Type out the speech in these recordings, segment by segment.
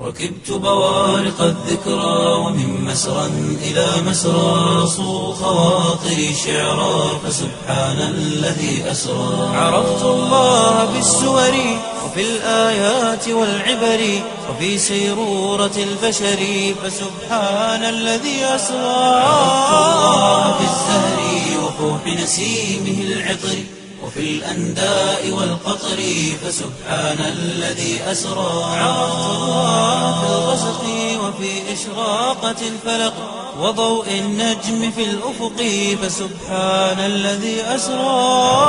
ركبت بوارق الذكرى ومن مسرى إلى مسرى صو خواطري شعرا فسبحان الذي أسرى عرفت الله بالسور وفي الآيات والعبر وفي سيرورة البشر فسبحان الذي أسرى عرفت الله بالزهر وفوح نسيمه العطر وفي الأنداء والقطر فسبحان الذي أسرى عرفت الله في الغسق وفي إشراقة الفلق وضوء النجم في الأفق فسبحان الذي أسرى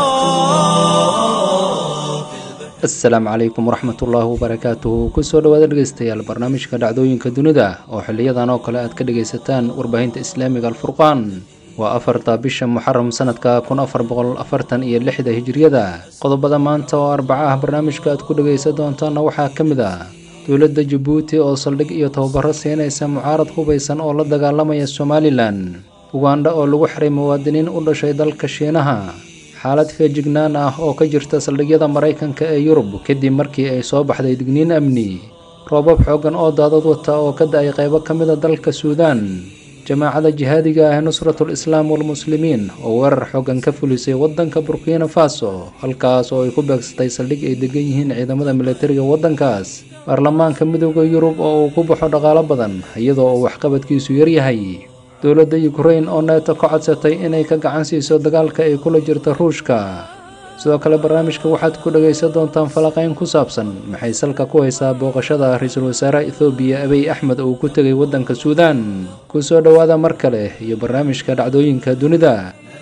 asalaamu calaykum waraxmatullaahi wabarakaatuhu kusoo dhawaada dhegeystayaal barnaamijka dhacdooyinka dunida oo xiliyadan oo kale aad ka dhegaysataan warbaahinta islaamiga alfurqaan waa afarta bisha muxaram sanadka kun afar boqol afartan iyo lixda hijiriyada qodobada maanta oo arbaca ah barnaamijka aad ku dhegaysan doontaana waxaa ka mid ah dowladda jabuuti oo saldhig iyo tababaro siinaysa mucaarad hubaysan oo la dagaalamaya somalilan ugandha oo lagu xiray muwaadiniin u dhashay dalka shiinaha xaalad feejignaan ah oo ka jirta saldhigyada maraykanka ee yurub kadib markii ay soo baxday digniin amni roobab xooggan oo daadad wata oo ka da-ay qaybo ka mida dalka suudaan jamaacada jihaadiga ah nusratul islaam walmuslimiin oo weerar xooggan ka fulisay waddanka burkina faso halkaas oo ay ku beegsatay saldhig ay degan yihiin ciidamada militariga waddankaas baarlamaanka midooda yurub oo uu ku baxo dhaqaalo badan iyadoo uu waxqabadkiisu yaryahay dowladda yukrain oo neeto ka codsatay inay ka gacan siiso dagaalka ay kula jirta ruushka sidoo kale barnaamijka waxaad ku dhagaysan doontaan falaqayn ku saabsan maxay salka ku haysaa booqashada ra-iisul wasaaraha ethoobiya abiy axmed uu ku tegay waddanka suudaan kusoo dhowaada mar kale iyo barnaamijka dhacdooyinka dunida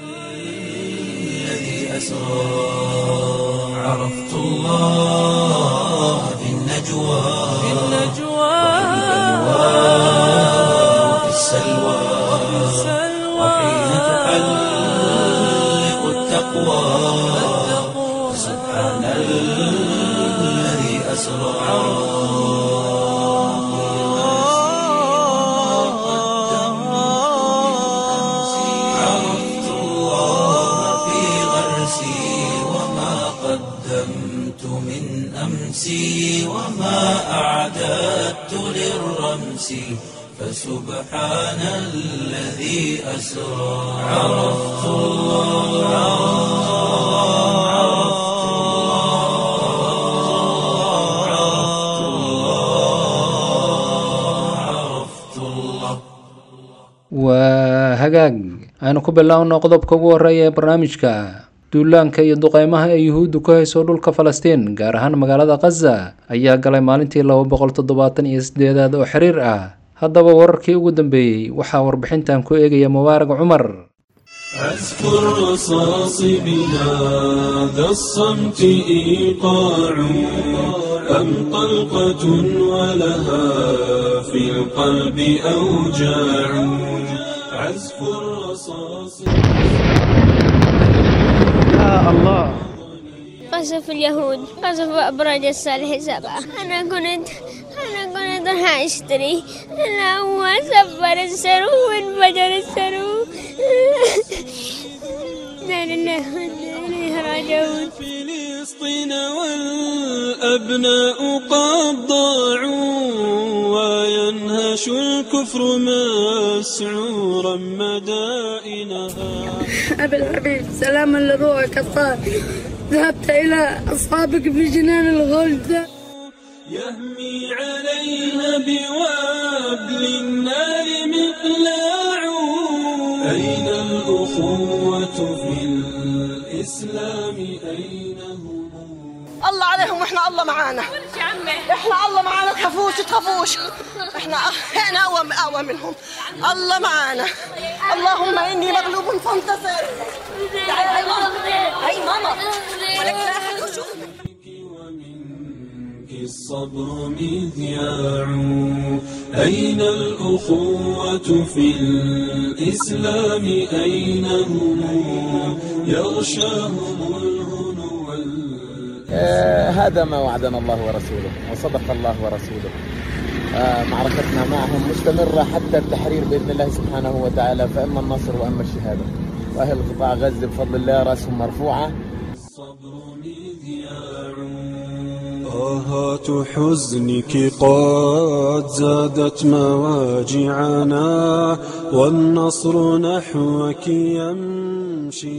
السلوى وحين تحلق التقوى سبحان الذي أسرى عرفت الله في غرسي وما قدمت من أمسي وما أعددت للرمس فسبحان الذي أسرى عرفت الله عرفت الله عرفت الله waa hagaag aynu ku biloawno qodobka ugu horeeya ee barnaamijka duulaanka iyo duqeymaha ee yuhuuddu ku hayso dhulka falastiin gaar ahaan magaalada khaza ayaa galay maalintii laba boqol toddobaatan iyo sideedaad oo xiriir ah haddaba wararkii ugu dambeeyey waxaa warbixintan ku eegaya mubaarag cumar أذكر رصاص بهذا الصمت إيقاع أم طلقة ولها في القلب أوجاع عزف الرصاص قصف اليهود قصف أبراج الصالح سبعة أنا كنت أنا كنت راح أشتري أنا هو سفر السرو وانفجر السرو لا لله وإنا إليه راجعون فلسطين والأبناء قد ضاعوا وينهش الكفر مسعورا مدائنها أبي الحبيب سلاما لروحك الطاهر ذهبت إلى أصحابك في جنان الغلد يهمي عليها بوابل النار مقلاع أين الأخوة في الإسلام أين هم الله عليهم واحنا الله معانا احنا الله معانا تخافوش تخافوش احنا احنا اقوى اقوى منهم الله معانا اللهم اني مغلوب فانتصر تعالي هاي ماما هاي ماما ولك لا أحد يشوف. ومنك الصبر مذياع أين الأخوة في الإسلام أين هم يغشاهم الهنو وال- آه، هذا ما وعدنا الله ورسوله وصدق الله ورسوله آه، معركتنا معهم مستمرة حتى التحرير بإذن الله سبحانه وتعالى فإما النصر وإما الشهادة وأهل قطاع غزة بفضل الله رأسهم مرفوعة الصبر مذياع آهات حزنك قد زادت مواجعنا والنصر نحوك يمشي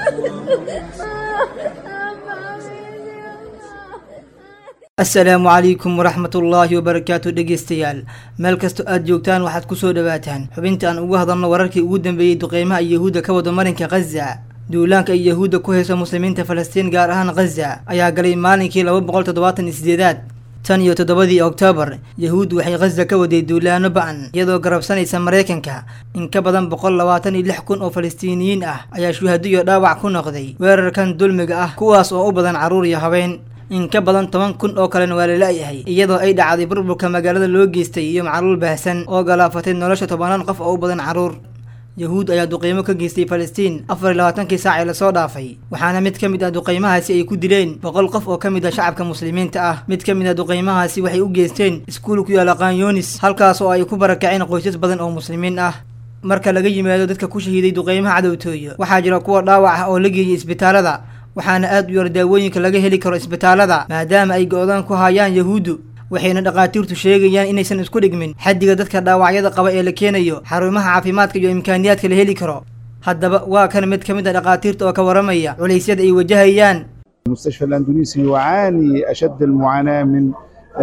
asalaamu calaykum waraxmat ullaahi wabarakaatu dhegeystayaal meel kastoo aad joogtaan waxaad kusoo dhawaataan xubinta aan ugu hadalno wararkii ugu dambeeyey duqeymaha yahuudda ka wada marinka khaza duulaanka ay yahuudda ku hayso muslimiinta falastiin gaar ahaan khaza ayaa galay maalinkii laba boqol toddobaatan iyo sideedaad tan iyo toddobadii oktoobar yahuud waxay khaza ka waday duulaano ba-an iyadoo garabsanaysa maraykanka in ka badan boqol labaatan iyo lix kun oo falastiiniyiin ah ayaa shuhado iyo dhaawac ku noqday weerarkan dulmiga ah kuwaas oo u badan carruur iyo habeen in ka badan toban kun oo kalena waa la la-yahay iyadoo ay dhacday burburka magaalada loo geystay iyo macluul baahsan oo galaafatay nolosha tobanaan qof oo u badan carruur yahuud ayaa duqeymo ka geystay falastiin afar iyo labaatankii saac ee lasoo dhaafay waxaana mid ka mid ah duqeymahaasi ay ku dileen boqol qof oo ka mid ah shacabka muslimiinta ah mid ka mid ah duqeymahaasi waxay u geysteen iskuul ku yaala kanyonis halkaas oo ay ku barakaceen qoysas badan oo muslimiin ah marka laga yimaado dadka ku shahiiday duqeymaha cadowtooyo waxaa jira kuwa dhaawac ah oo la geeyay isbitaalada waxaana aad u yar daawooyinka laga heli karo isbitaalada maadaama ay go-daan ku hayaan yahuuddu waxayna dhakhaatiirtu sheegayaan inaysan isku dhigmin xaddiga dadka dhaawacyada qaba ee la keenayo xarumaha caafimaadka iyo imkaaniyaadka la heli karo haddaba waa kan mid ka mid a dhakhaatiirta oo ka waramaya culaysyada ay wajahayaan المستشفى الأندونيسي يعاني أشد المعاناة من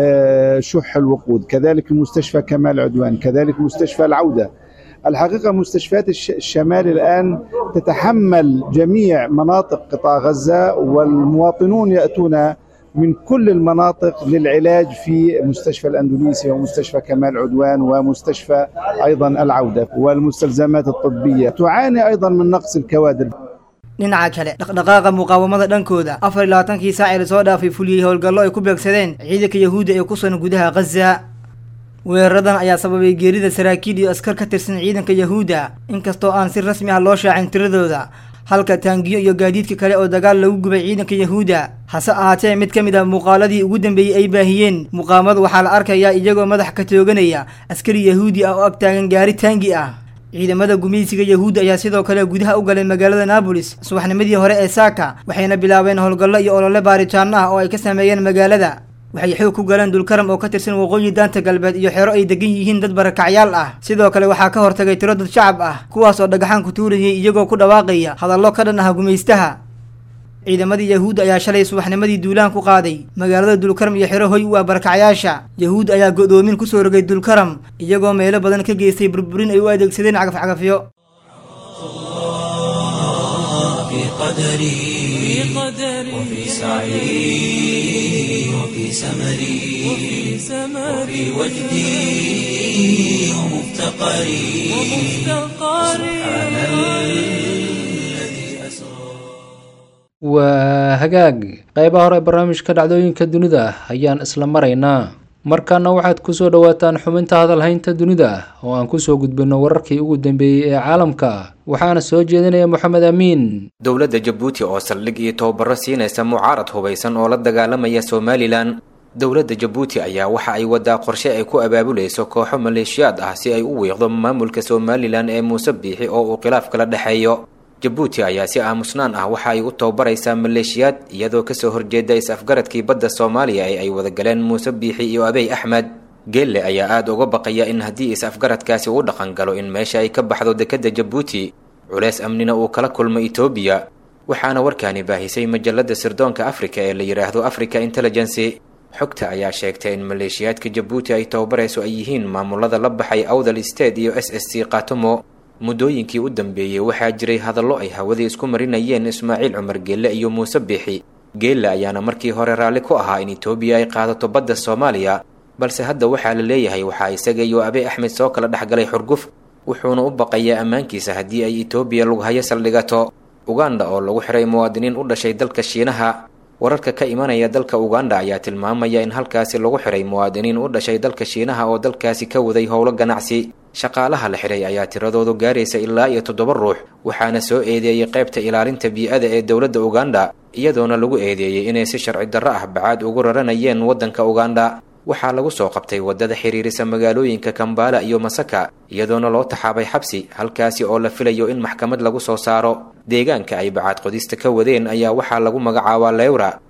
شح الوقود كذلك المستشفى كمال عدوان كذلك مستشفى العودة الحقيقة مستشفيات الشمال الآن تتحمل جميع مناطق قطاع غزة والمواطنون يأتون من كل المناطق للعلاج في مستشفى الأندونيسي ومستشفى كمال عدوان ومستشفى أيضا العودة والمستلزمات الطبية تعاني أيضا من نقص الكوادر dhinaca kale dhaqdhaqaaqa muqaawamada dhankooda afar iyo labaatankii saac ee lasoo dhaafay fuliyey howlgallo ay ku beegsadeen ciidanka yahuudda ee ku sugan gudaha khaza weeraradan ayaa sababay geerida saraakiil iyo askar ka tirsan ciidanka yahuudda inkastoo aan si rasmi ah loo shaacin tiradooda halka taangiyo iyo gaadiidka kale oo dagaal lagu gubay ciidanka yahuudda hase ahaatee mid ka mid ah muuqaaladii ugu dambeeyey ay baahiyeen muqaamadu waxaa la arkayaa iyagoo madax ka tooganaya askari yahuudi ah oo ag taagan gaari taangi ah ciidamada gumaysiga yahuudda ayaa sidoo kale gudaha u galay magaalada naabolis subaxnimadii hore ee saaka waxayna bilaabeen howlgallo iyo olole baaritaano ah oo ay ka sameeyeen magaalada waxay xoog ku galeen dulkaram oo ka tirsan waqooyi daanta galbeed iyo xero ay degan yihiin dad barakacyaal ah sidoo kale waxaa ka hortagay tiro dad shacab ah kuwaas oo dhagaxaan ku tuurayay iyagoo ku dhawaaqaya hadallo ka dhan ah gumaystaha ciidamadii yahuud ayaa shalay subaxnimadii duulaan ku qaaday magaalada dulkaram iyo xero hoy u ah barakacyaasha yahuud ayaa go-doomin kusoo rogay dulkaram iyagoo meelo badan ka geystay burburin ay u adeegsadeen cagafcagafyo في قدري وفي سعي وفي سمري وفي وجدي ومفتقري سبحان الذي أسرى waa hagaag qeybaha hore ee barnaamijka dhacdooyinka dunida ayaan isla maraynaa markaana waxaad kusoo dhawaataan xubinta hadalhaynta dunida oo aan kusoo gudbino wararkii ugu dambeeyey ee caalamka waxaana soo jeedinaya moxamed amiin dowladda jabuuti oo saldhig iyo tababaro siinaysa mucaarad hubaysan oo la dagaalamaya somalilan dowladda jabuuti ayaa waxa ay wadaa qorshe ay ku abaabulayso kooxo maleeshiyaad ah si ay u wiiqdo maamulka somalilan ee muuse biixi oo uu khilaaf kala dhexeeyo jabuuti ayaa si aamusnaan ah waxa ay u tababaraysaa maleeshiyaad iyadoo kasoo horjeeda is-afgaradkii badda soomaaliya ee ay wadagaleen muuse biixi iyo abey axmed geelle ayaa aada uga baqaya in haddii is-afgaradkaasi uu dhaqan galo in meesha ay ka baxdo dekedda jabuuti culeys amnina uu kala kulmo etoobiya waxaana warkaani baahisay majalada sirdoonka afrika ee la yidhaahdo africa intelligency xogta ayaa sheegtay in maleeshiyaadka jabuuti ay tababarayso ay yihiin maamulada la baxay awdal state iyo s s c katumo muddooyinkii u dambeeyey waxaa jiray hadallo ay hawadii isku marinayeen ismaaciil cumar geelle iyo muuse biixi geelle ayaana markii hore raalli ku ahaa in etoobiya ay qaadato badda soomaaliya balse hadda waxaa la leeyahay waxaa isaga iyo abey axmed soo kala dhexgalay xurguf wuxuuna u baqayaa ammaankiisa haddii ay etoobiya lughayo saldhigato uganda oo lagu xiray muwaadiniin u dhashay dalka shiinaha wararka ka imanaya dalka uganda ayaa tilmaamaya in halkaasi lagu xiray muwaadiniin u dhashay dalka shiinaha oo dalkaasi ka waday howlo ganacsi shaqaalaha la xiray ayaa tiradoodu gaaraysa ilaa iyo toddoba ruux waxaana soo eedeeyey qaybta ilaalinta bii-ada ee dowladda uganda iyadoona lagu eedeeyey inay si sharci darro ah bacaad ugu raranayeen waddanka uganda waxaa lagu soo qabtay waddada xiriirisa magaalooyinka kambaala iyo masaka iyadoona loo taxaabay xabsi halkaasi oo la filayo in maxkamad lagu soo saaro deegaanka ay bacaad qodista ka wadeen ayaa waxaa lagu magacaabaa lewra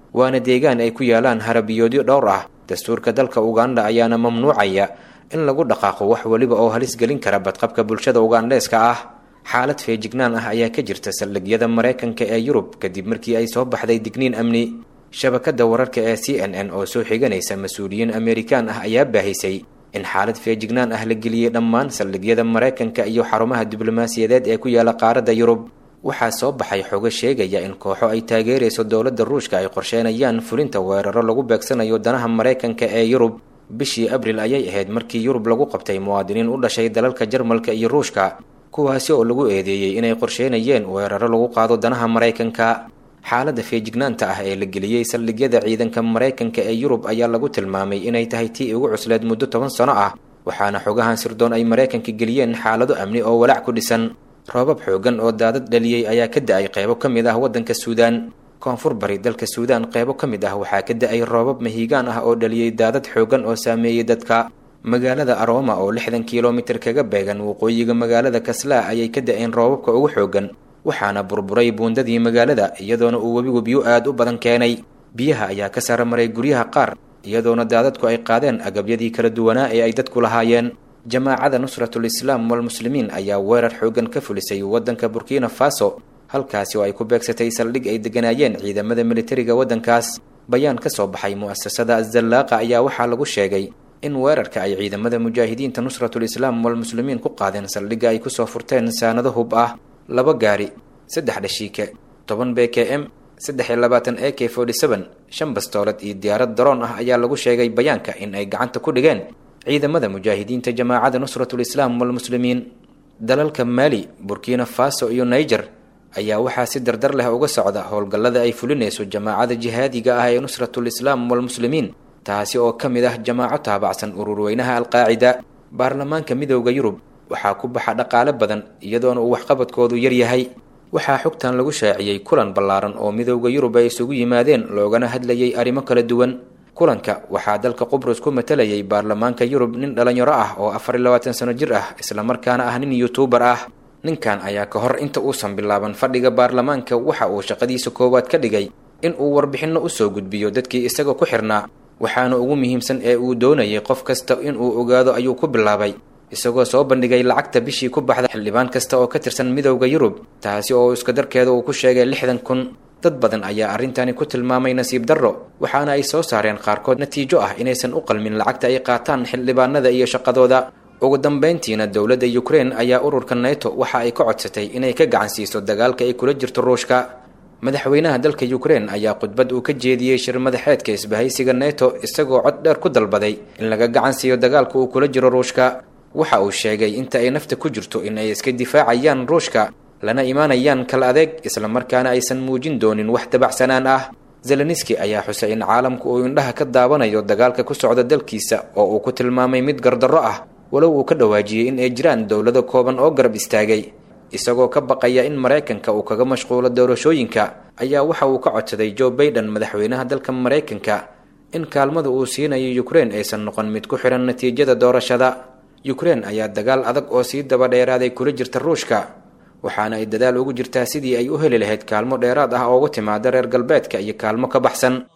waana deegaan ay ku yaalaan harabiyoodyo dhowr ah dastuurka dalka uganda ayaana mamnuucaya in lagu dhaqaaqo wax weliba oo halis gelin kara badqabka bulshada ugandheeska ah xaalad feejignaan ah ayaa ka jirta saldhigyada maraykanka ee yurub kadib markii ay soo baxday digniin amni shabakada wararka ee c n n oo soo xiganaysa mas-uuliyiin amerikaan ah ayaa baahisay in xaalad feejignaan ah la geliyey dhammaan saldhigyada maraykanka iyo xarumaha diblomaasiyadeed ee ku yaala qaaradda yurub waxaa soo baxay xogo sheegaya in kooxo ay taageerayso dowladda ruushka ay qorsheenayaan fulinta weeraro lagu beegsanayo danaha maraykanka ee yurub bishii abril ayay ahayd markii yurub lagu qabtay muwaadiniin u dhashay dalalka jarmalka iyo ruushka kuwaasi oo lagu eedeeyey inay qorsheynayeen weeraro lagu qaado danaha maraykanka xaaladda feejignaanta ah ee la geliyey saldhigyada ciidanka maraykanka ee yurub ayaa lagu tilmaamay inay tahay tii ugu cusleed muddo toban sano ah waxaana xogahan sirdoon ay maraykanka geliyeen xaalado amni oo walaac ku dhisan roobab xoogan oo daadad dhaliyey ayaa ka da-ay qeybo ka mid ah waddanka suudaan koonfur bari dalka suudaan qeybo ka mid ah waxaa ka da-ay roobab mahiigaan ah oo dhaliyey daadad xoogan oo saameeyey dadka magaalada arooma oo lixdan kilomitir kaga beegan waqooyiga magaalada kaslaa ayay ka da-een roobabka ugu xoogan waxaana burburay buundadii magaalada iyadoona uu webigu biyo aad u badan keenay biyaha ayaa ka sara maray guryaha qaar iyadoona daadadku ay qaadeen agabyadii kala duwanaa ee ay dadku lahaayeen jamaacada nusratul islaam walmuslimiin ayaa weerar xoogan ka fulisay waddanka burkina faso halkaasi oo ay ku beegsatay saldhig ay degganaayeen ciidamada militariga waddankaas bayaan ka soo baxay mu'asasada azallaaqa ayaa waxaa lagu sheegay in weerarka ay ciidamada mujaahidiinta nusratul islaam walmuslimiin ku qaadeen saldhigga ay kusoo furteen saanado hub ah laba gaari saddex dhashiike toban b k m saddex iyo labaatan a k forty seven shan bastoolad iyo diyaarad daroon ah ayaa lagu sheegay bayaanka in ay gacanta ku dhigeen ciidamada mujaahidiinta jamaacada nusratul islaam walmuslimiin dalalka maali burkina faso iyo niger ayaa waxaa si dardar leh uga socda howlgallada ay fulinayso jamaacada jihaadiga ah ee nusratul islaam walmuslimiin taasi oo ka mid ah jamaaco taabacsan ururweynaha alqaacida baarlamaanka midooda yurub waxaa ku baxa dhaqaale badan iyadoona uu waxqabadkoodu yar yahay waxaa xogtan lagu shaaciyey kulan ballaaran oo midooda yurub ay isugu yimaadeen loogana hadlayay arrimo kala duwan kulanka waxaa dalka qubrus ku matalayay baarlamaanka yurub nin dhalinyaro ah oo afar iyo labaatan sano jir ah islamarkaana ah nin yutuubar ah ninkan ayaa ka hor inta uusan bilaaban fadhiga baarlamaanka waxa uu shaqadiisa koowaad ka dhigay in uu warbixinno usoo gudbiyo dadkii isaga ku xirnaa waxaana ugu muhiimsan ee uu doonayay qof kasta inuu ogaado ayuu ku bilaabay isagoo soo bandhigay lacagta bishii ku baxda xildhibaan kasta oo ka tirsan midowda yurub taasi oo iska darkeeda uu ku sheegay lixdan kun dad badan ayaa arrintani ku tilmaamay nasiib darro waxaana ay soo saareen qaarkood natiijo ah inaysan u qalmin lacagta ay qaataan xildhibaanada iyo shaqadooda ugu dambayntiina dowladda ukrein ayaa ururka neto waxa ay ka codsatay inay ka gacan siiso dagaalka ay kula jirto ruushka madaxweynaha dalka ukrein ayaa khudbad uu ka jeediyey shir madaxeedka isbahaysiga neto isagoo cod dheer ku dalbaday in laga gacan siiyo dagaalka uu kula jiro ruushka waxa uu sheegay inta ay nafta ku jirto in ay iska difaacayaan ruushka lana imaanayaan kala adeeg islamarkaana aysan muujin doonin wax dabacsanaan ah zeleniski ayaa xusay in caalamku uu indhaha ka daawanayo dagaalka ku socda dalkiisa oo uu ku tilmaamay mid gardarro ah walow uu ka dhawaajiyey in ay jiraan dowlado kooban oo garab istaagay isagoo ka baqaya in maraykanka uu kaga mashquulo doorashooyinka ayaa waxa uu ka codsaday joe baiden madaxweynaha dalka maraykanka in kaalmada uu siinayo ukrein aysan noqon mid ku xihan natiijada doorashada ukrein ayaa dagaal adag oo sii daba dheeraaday kula jirta ruushka waxaana ay dadaal ugu jirtaa sidii ay u heli lahayd kaalmo dheeraad ah ooga timaada reer galbeedka iyo kaalmo ka baxsan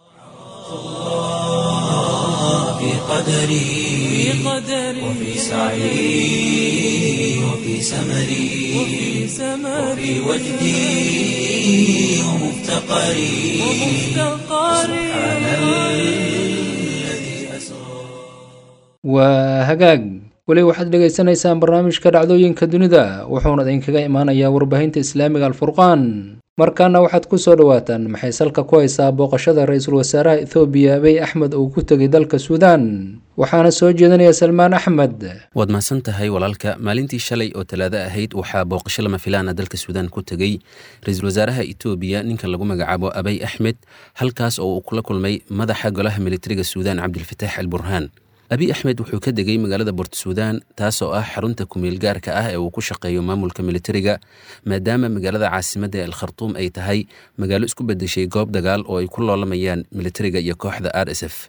في قدري وفي سعي وفي سمري وفي وجدي ومفتقري سبحان الذي أسرى waa hagaag weli waxaad dhegaysanaysaan barnaamijka dhacdooyinka dunida wuxuuna idinkaga imaanayaa warbaahinta islaamiga alfurqaan markaana waxaad ku soo dhawaataan maxay salka ku haysaa booqashada ra-iisul wasaaraha ethoobiya abiy axmed uu ku tegay dalka suudaan waxaana soo jeedinaya salmaan axmed waad mahadsan tahay walaalka maalintii shalay oo talaado ahayd waxaa booqasho lama filaana dalka suudaan ku tegey ra-iisul wasaaraha etoobiya ninka lagu magacaabo abiy axmed halkaas oo uu kula kulmay madaxa golaha militariga suudaan cabdilfataax al burhaan abiy axmed wuxuu ka degay magaalada bort suudaan taasoo ah xarunta kumeel gaarka ah ee uu ku shaqeeyo maamulka militariga maadaama magaalada caasimadda ee alkhartuum ay tahay magaalo isku bedeshay goob dagaal oo ay ku loolamayaan militariga iyo kooxda r s f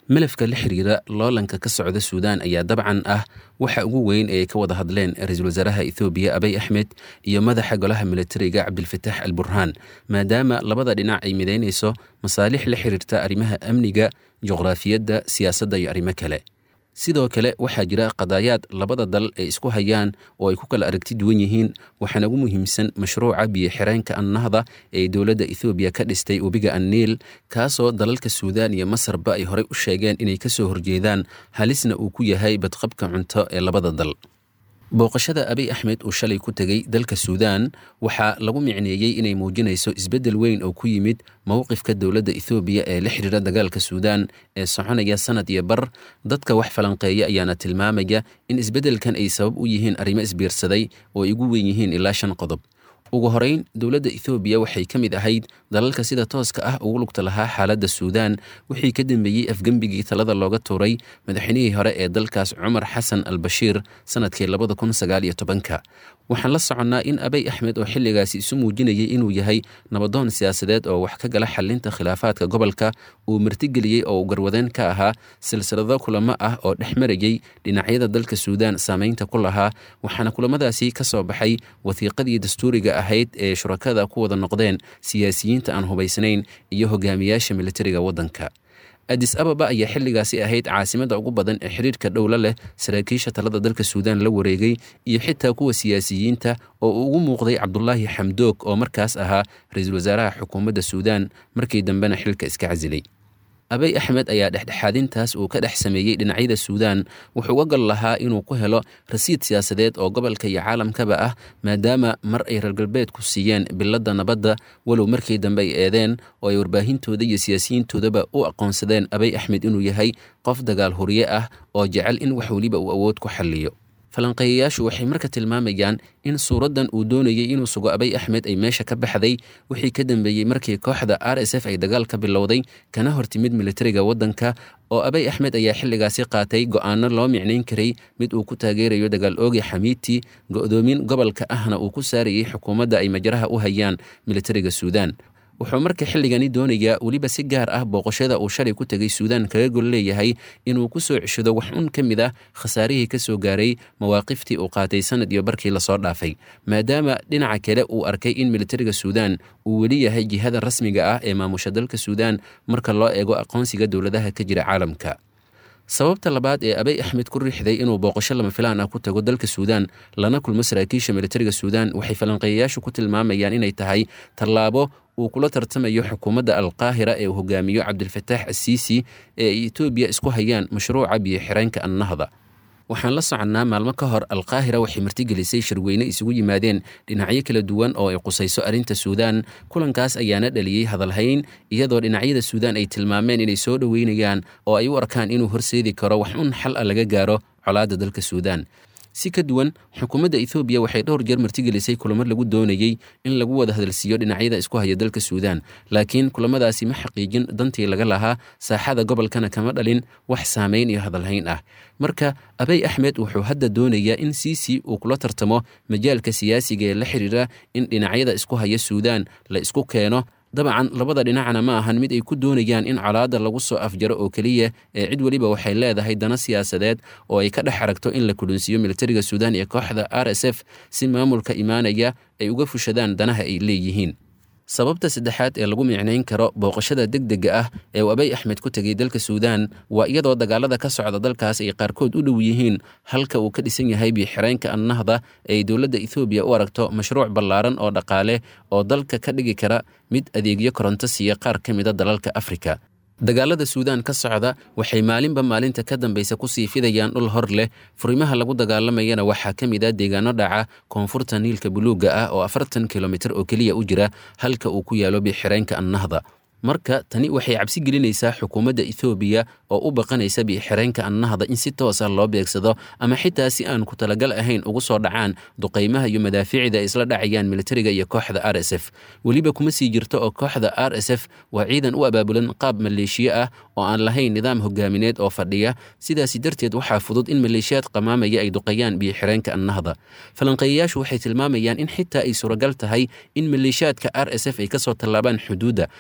malafka la xiriira loolanka ka socda suudaan ayaa dabcan ah waxa ugu weyn ee ay ka wada hadleen ra-iisul wasaaraha ethoobiya abay axmed iyo madaxa golaha militariga cabdilfataax al burhaan maadaama labada dhinac ay midaynayso masaalix la xiriirta arrimaha amniga juqraafiyadda siyaasadda iyo arrimo kale sidoo kale waxaa jira qadaayaad labada dal ay isku hayaan oo ay ku kala aragti duwan yihiin waxaana ugu muhiimsan mashruuca biyo xireenka annahda ee dowladda ethoobiya ka dhistay webiga anniil kaasoo dalalka suudaan iyo masarba ay horey u sheegeen inay ka soo horjeedaan halisna uu ku yahay badqabka cunto ee labada dal booqashada abiy axmed uu shalay ku tegey dalka suudaan waxaa lagu micneeyey inay muujinayso isbeddel weyn oo ku yimid mowqifka dowladda ethoobiya ee la xidhiira dagaalka suudaan ee soconaya sanad iyo bar dadka wax falanqeeya ayaana tilmaamaya in isbeddelkan ay sabab u yihiin arrimo isbiirsaday oo ay ugu weyn yihiin ilaa shan qodob ugu horeyn dowladda ethoobiya waxay ka mid ahayd dalalka sida tooska ah ugu lugta lahaa xaaladda suudaan wixii ka dambeeyey afgembigii talada looga tuuray madaxweynihii hore ee dalkaas cumar xasan al bashiir sanadkii labada kun sagaal iyo tobanka waxaan la soconnaa in abay axmed oo xilligaasi isu muujinayay inuu yahay nabadoon siyaasadeed oo wax ka gala xalinta khilaafaadka gobolka uu martigeliyey oo uu garwadeen ka ahaa silsilado kulamo ah oo dhex marayey dhinacyada dalka suudaan saameynta ku lahaa waxaana kulamadaasi ka soo baxay wasiiqadii dastuuriga ahayd ee shurakada ku wada noqdeen siyaasiyiinta aan hubaysnayn iyo hogaamiyaasha militariga waddanka adis ababa ayaa xilligaasi ahayd caasimadda ugu badan ee xiriirka dhowla leh saraakiisha talada dalka suudaan la wareegay iyo xitaa kuwa siyaasiyiinta oo uu ugu muuqday cabdulaahi xamdoog oo markaas ahaa ra-iisul wasaaraha xukuumadda suudaan markii dambena xilka iska casilay abay axmed ayaa dhexdhexaadintaas uu ka dhex sameeyey dhinacyada suudaan wuxuu uga gal lahaa inuu ku helo rasiid siyaasadeed oo gobolka iyo caalamkaba ah maadaama mar ay reer galbeedku siiyeen biladda nabadda walow markii dambe ay eedeen oo ay warbaahintooda iyo siyaasiyiintoodaba u aqoonsadeen abay axmed inuu yahay qof dagaal huriye ah oo jecel in wax weliba uu awood ku xalliyo falanqeeyayaashu waxay marka tilmaamayaan in suuraddan uu doonayey inuu sugo abay axmed ay meesha ka baxday wixii ka dambeeyey markii kooxda r s f ay dagaal ka bilowday kana hortimid militariga waddanka oo abay axmed ayaa xilligaasi qaatay go'aano loo micnayn karay mid uu ku taageerayo dagaal oogi xamiiti go'doomin gobolka ahna uu ku saarayey xukuumadda ay majaraha u hayaan militariga suudaan wuxuu marka xilligani doonayaa weliba si gaar ah booqashada uu shalay ku tegay suudaan kaga gol leeyahay inuu ku soo ceshado wax un ka mid ah khasaarihii ka soo gaaray mawaaqiftii uu qaatay sanad iyo barkii lasoo dhaafay maadaama dhinaca kale uu arkay in militariga suudaan uu weli yahay jihada rasmiga ah ee maamusha dalka suudaan marka loo eego aqoonsiga dowladaha ka jira caalamka sababta labaad ee abay axmed ku riixday inuu booqasho lama filaan ah ku tago dalka suudaan lana kulmo saraakiisha militariga suudaan waxay falanqeeyayaashu ku tilmaamayaan inay tahay tallaabo uu kula tartamayo xukuumadda alqaahira ee uu hogaamiyo cabdilfataax asiisi ee ay etoobiya isku hayaan mashruuca biyo xireenka annahda waxaan la soconnaa maalmo ka hor alqaahira waxay martigelisay shirweyne isugu yimaadeen dhinacyo kala duwan oo ay qusayso arrinta suudaan kulankaas ayaana dhaliyey hadalhayn iyadoo dhinacyada suudaan ay tilmaameen inay soo dhoweynayaan oo ay u arkaan inuu horseedi karo wax un xal a laga gaaro colaadda dalka suudaan si ka duwan xukuumadda ethoobiya waxay dhowr jeer martigelisay kulamo lagu doonayey in lagu wada hadalsiiyo dhinacyada isku haya dalka suudaan laakiin kulamadaasi ma xaqiijin dantii laga lahaa saaxada gobolkana kama dhalin wax saameyn iyo hadalhayn ah marka abay axmed wuxuu hadda doonayaa in siisi uu kula tartamo majaalka siyaasiga ee la xiriira in dhinacyada isku haya suudaan la isku keeno dabcan labada dhinacna ma ahan mid ay ku doonayaan in colaadda lagu soo afjaro oo keliya ee cid weliba waxay leedahay dana siyaasadeed oo ay ka dhex aragto in la kulunsiiyo militariga suudaan iyo kooxda r s f si maamulka imaanaya ay uga fushadaan danaha ay leeyihiin sababta saddexaad ee lagu micnayn karo booqashada degdega ah ee uu abay axmed ku tegay dalka suudaan waa iyadoo dagaalada ka socda dalkaas ay qaarkood u dhow yihiin halka uu ka dhisan yahay biyoxireenka annahda ee ay dowladda ethoobiya u aragto mashruuc ballaaran oo dhaqaale oo dalka ka dhigi kara mid adeegyo koronto siiya qaar ka mida dalalka afrika dagaalada suudaan ka socda waxay maalinba maalinta ka dambaysa kusii fidayaan dhul hor leh furimaha lagu dagaalamayana waxaa ka mid ah deegaano dhaca koonfurta niilka buluugga ah oo afartan kilomitir oo keliya u jira halka uu ku yaalo biixireenka annahda marka tani waxay cabsi gelinaysaa xukuumadda ethoobiya oo u baqanaysa biixireenka annahda in si toos ah loo beegsado ama xitaa si aan ku talagal ahayn ugu soo dhacaan duqaymaha iyo madaafiicda ay isla dhacayaan militariga iyo kooxda r s f weliba kuma sii jirto oo kooxda r s f waa ciidan u abaabulan qaab maleeshiye ah oo aan lahayn nidaam hogaamineed oo fadhiya sidaasi darteed waxaa fudud in maleeshiyaad qamaamaya ay duqayaan biyoxireenka annahda falanqeeyayaashu waxay tilmaamayaan in xitaa ay suuragal tahay in maleeshiyaadka r s f ay kasoo tallaabaan xuduudda ama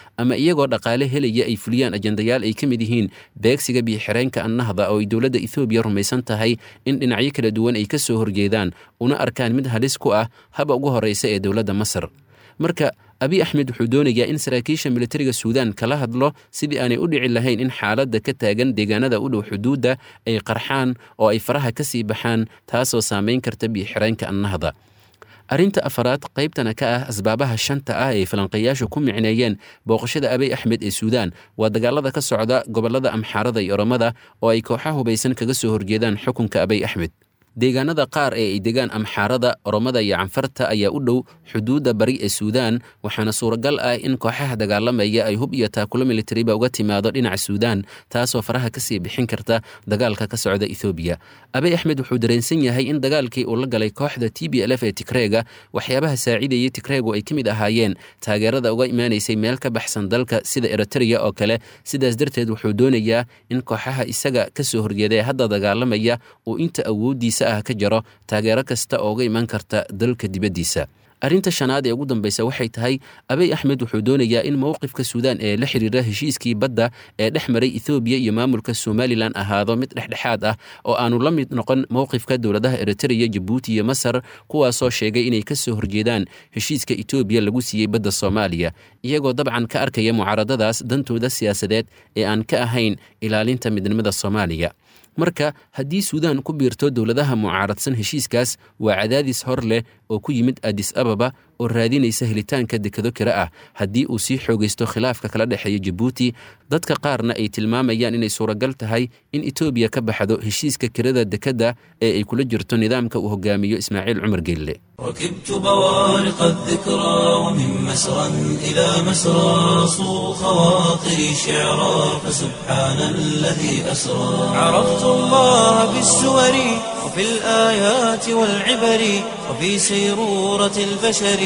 iyagoo dhaqaale helaya ay fuliyaan ajendayaal ay ka mid yihiin beegsiga biyo-xireenka annahda oo ay dowladda ethoobiya rumaysan tahay in dhinacyo kala duwan ay ka soo horjeedaan una arkaan mid halis ku ah haba ugu horreysa ee dowladda masar marka abiy axmed wuxuu doonayaa in saraakiisha militariga suudaan kala hadlo sidii aanay u dhici lahayn in xaaladda ka taagan deegaanada u dhow xuduudda ay qarxaan oo ay faraha ka sii baxaan taasoo saamayn karta biyo-xireenka annahda arrinta afaraad qaybtana ka ah asbaabaha shanta ah ee falanqeeyaashu ku micneeyeen booqashada abiy axmed ee suudaan waa dagaalada ka socda gobollada amxaarada iyo oromada oo ay kooxa hubaysan kaga soo horjeedaan xukunka abiy axmed deegaanada qaar ee ay degaan amxaarada oromada iyo canfarta ayaa u dhow xuduudda bari ee suudaan waxaana suuragal ah in kooxaha dagaalamaya ay hub iyo taakulo militariba uga timaado dhinaca suudaan taasoo faraha kasii bixin karta dagaalka ka socda ethoobiya abiy axmed wuxuu dareensan yahay in dagaalkii uu la galay kooxda t b l f ee tigreega waxyaabaha saacidayay tigreegu ay ka mid ahaayeen taageerada uga imaanaysay meel ka baxsan dalka sida eritreya oo kale sidaas darteed wuxuu doonayaa in kooxaha isaga kasoo horjeeda ee hadda dagaalamaya uu inta awoodiisa ah ka jaro taageero kasta oo uga iman karta dalka dibaddiisa arrinta shanaad ee ugu dambaysa waxay tahay abiy axmed wuxuu doonayaa in mowqifka suudaan ee la xiriira heshiiskii badda ee dhex maray ethoobiya iyo maamulka somalilan ahaado mid dhexdhexaad ah oo aanu la mid noqon mowqifka dowladaha eritreya jabuuti iyo masar kuwaasoo sheegay inay ka soo horjeedaan heshiiska etoobiya lagu siiyey badda soomaaliya iyagoo dabcan ka arkaya mucaaradadaas dantooda siyaasadeed ee aan ka ahayn ilaalinta midnimada soomaaliya marka haddii suudaan ku biirto dowladaha mucaaradsan heshiiskaas waa cadaadis hor leh oo ku yimid adis ababa oo raadinaysa helitaanka dekado kale ah haddii uu sii xoogaysto khilaafka kala dhexeeya jabuuti dadka qaarna ay tilmaamayaan inay suuragal tahay in etoobiya ka baxdo heshiiska kirada dekadda ee ay kula jirto nidaamka uu hogaamiyo ismaaciil cumar geelle ركبت بوارق الذكرى ومن مسرى إلى مسرى صو خواطري شعرا فسبحان الذي أسرى عرفت الله بالسور وفي الآيات والعبر وفي سيرورة البشر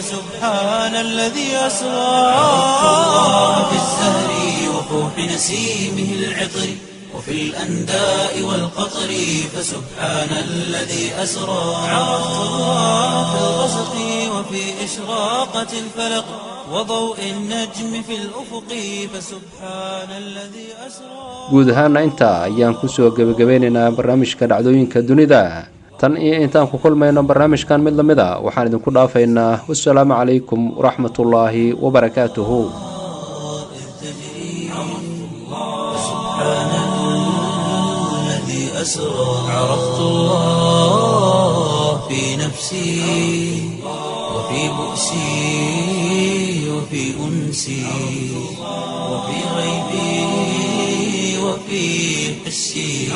فسبحان الذي أسرى عرفت الله بالزهر وفوح نسيمه العطر وفي الأنداء والقطر فسبحان الذي أسرى عرفت الله في الغسق وفي إشراقة الفلق وضوء النجم في الأفق فسبحان الذي أسرى guud ahaana intaa ayaan kusoo gebagabeynaynaa barnaamijka dhacdooyinka dunida tan iyo intaan ku kulmayno barnaamijkan mid lamid a waxaan idinku dhaafaynaa wasalaamu calaykum waraxmatullaahi wabarakaatuhu الذي أسرى عرفت الله في نفسي وفي بؤسي وفي أنسي وفي غيبي وفي حسي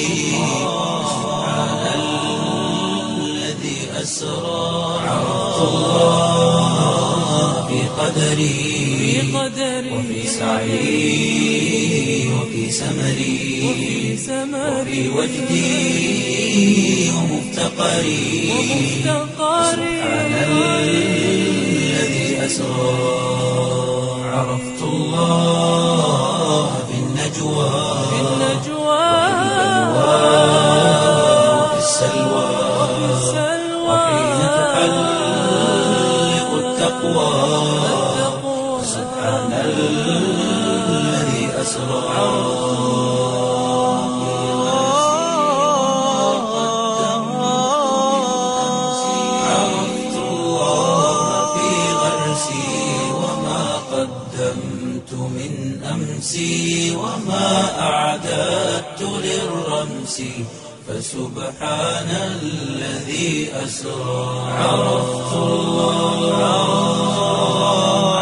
سبحان الذي أسرى عرفت الله في قدري وفي سعي وفي سمري وفي وجدي ومفتقري سبحان الذي أسرى عرفت الله في النجوى وفي السلوى وحين تحلق التقوى سبحان الذي أسرى عرفت الله في غرسي وما قدمت من أمسي وما أعددت للرمس فسبحان الذي أسرى عرفت الله